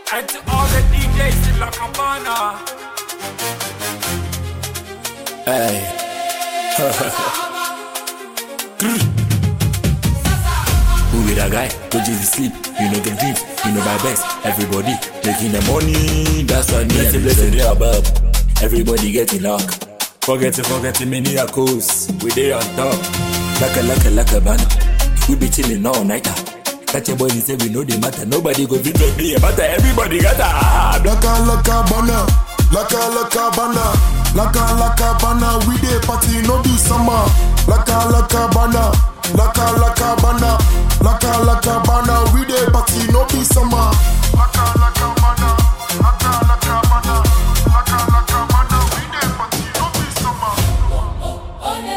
And to all the DJs in La Cabana. Hey. Who with a guy? Go just sleep. You know get dreams. You know my best. Everybody making the money. That's what me and the blessing they above. Everybody getting luck. Forgetting, forgetting many a coast. We dey on top. Like a, like a, like a banner. We be chilling all night. Catch your body say we know the matter. Nobody go beat me a matter. Everybody got a Laka laka bana, laka laka bana, laka laka bana. We dey party no be summer. Laka laka bana, laka laka bana, laka laka bana. We dey party no be summer. Laka laka bana, laka laka bana, laka laka bana. We dey party no be summer.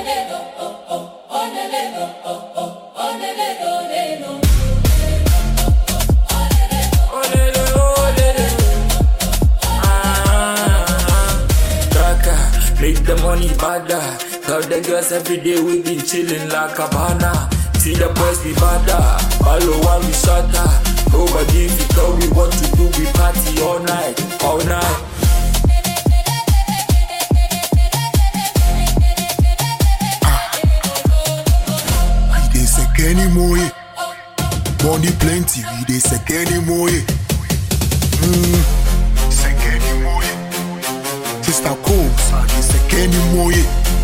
Olele, olele. Ah, Draka, make the money badder. Tell the girls every day we been chilling like a banana. See the boys be badder, all the one we shatter. Nobody if you tell me what to do, we party all night, all night. We dey sek anymore. Money plenty, we dey sek anymore. Mm, sek anymore. Sister Combs, I dey sek anymore.